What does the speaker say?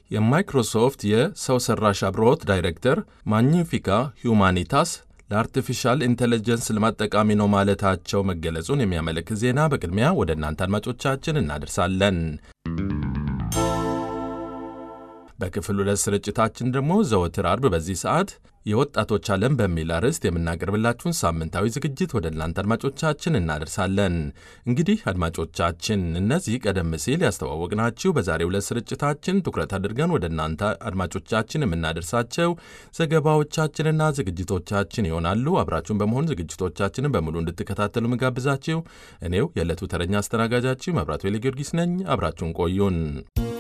የማይክሮሶፍት የሰው ሰራሽ አብሮት ዳይሬክተር ማግኒፊካ ሁማኒታስ ለአርቲፊሻል ኢንቴሊጀንስ ልማት ጠቃሚ ነው ማለታቸው መገለጹን የሚያመለክት ዜና በቅድሚያ ወደ እናንተ አድማጮቻችን እናደርሳለን። በክፍል ሁለት ስርጭታችን ደግሞ ዘወትር አርብ በዚህ ሰዓት የወጣቶች ዓለም በሚል አርዕስት የምናቀርብላችሁን ሳምንታዊ ዝግጅት ወደ እናንተ አድማጮቻችን እናደርሳለን። እንግዲህ አድማጮቻችን እነዚህ ቀደም ሲል ያስተዋወቅናችሁ በዛሬው ዕለት ስርጭታችን ትኩረት አድርገን ወደ እናንተ አድማጮቻችን የምናደርሳቸው ዘገባዎቻችንና ዝግጅቶቻችን ይሆናሉ። አብራችሁን በመሆን ዝግጅቶቻችንን በሙሉ እንድትከታተሉ ምጋብዛችሁ እኔው የዕለቱ ተረኛ አስተናጋጃችሁ መብራቱ ጊዮርጊስ ነኝ። አብራችሁን ቆዩን።